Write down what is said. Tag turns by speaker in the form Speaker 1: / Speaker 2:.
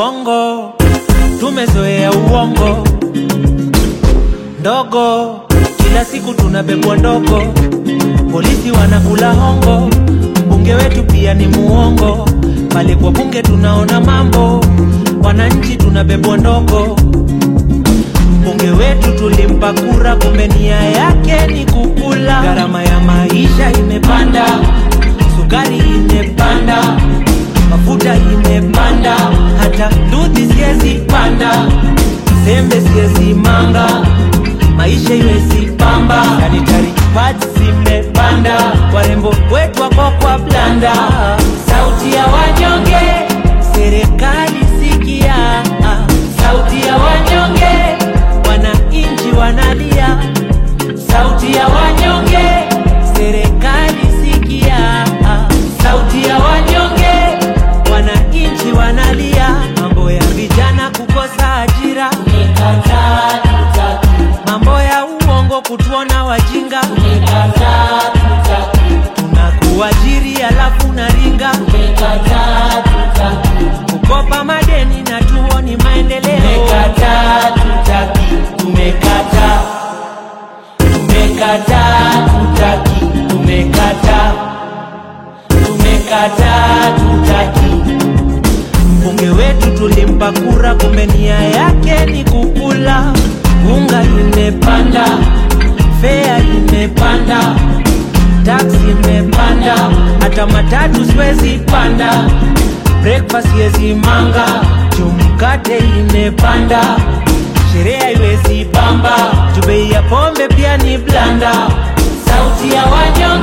Speaker 1: uongo, tumezoea uongo ndogo, kila siku tunabebwa ndogo, polisi wanakula hongo, mbunge wetu pia ni muongo, pale kwa bunge tunaona mambo, wananchi tunabebwa ndogo. Mbunge wetu tulimpa kura, kumbe nia yake ni kukula. Gharama ya maisha imepanda, sukari imepanda, mafuta imepanda, hata nduthi siezi panda, sembe siezi manga, maisha iwezi pamba, sanitary pads zimepanda, warembo wetu wako kwa blanda. Sauti ya wanyonge, serikali sikia, sauti ya wanyonge, wananchi wanalia, sauti ya wanyonge, serikali sikia, sauti ya wanyonge, wananchi wanalia, mambo ya vijana kukosa ajira, mambo ya uongo kutuona wajinga, tunakuajiri alafu naringa, kukopa madeni na tuoni maendeleo.
Speaker 2: Tumekataa, tutaki, tumekataa. Tumekataa, tutaki, tumekataa. Tumekataa, tutaki.
Speaker 1: Mbunge wetu tulimpa kura, kumbe nia yake ni kukula. Unga imepanda, fea imepanda, taksi imepanda, hata matatu siwezi panda, breakfast siwezi manga, jumkate imepanda, sherehe haiwezi bamba, juu bei ya pombe pia ni blanda.
Speaker 2: Sauti ya wanyonge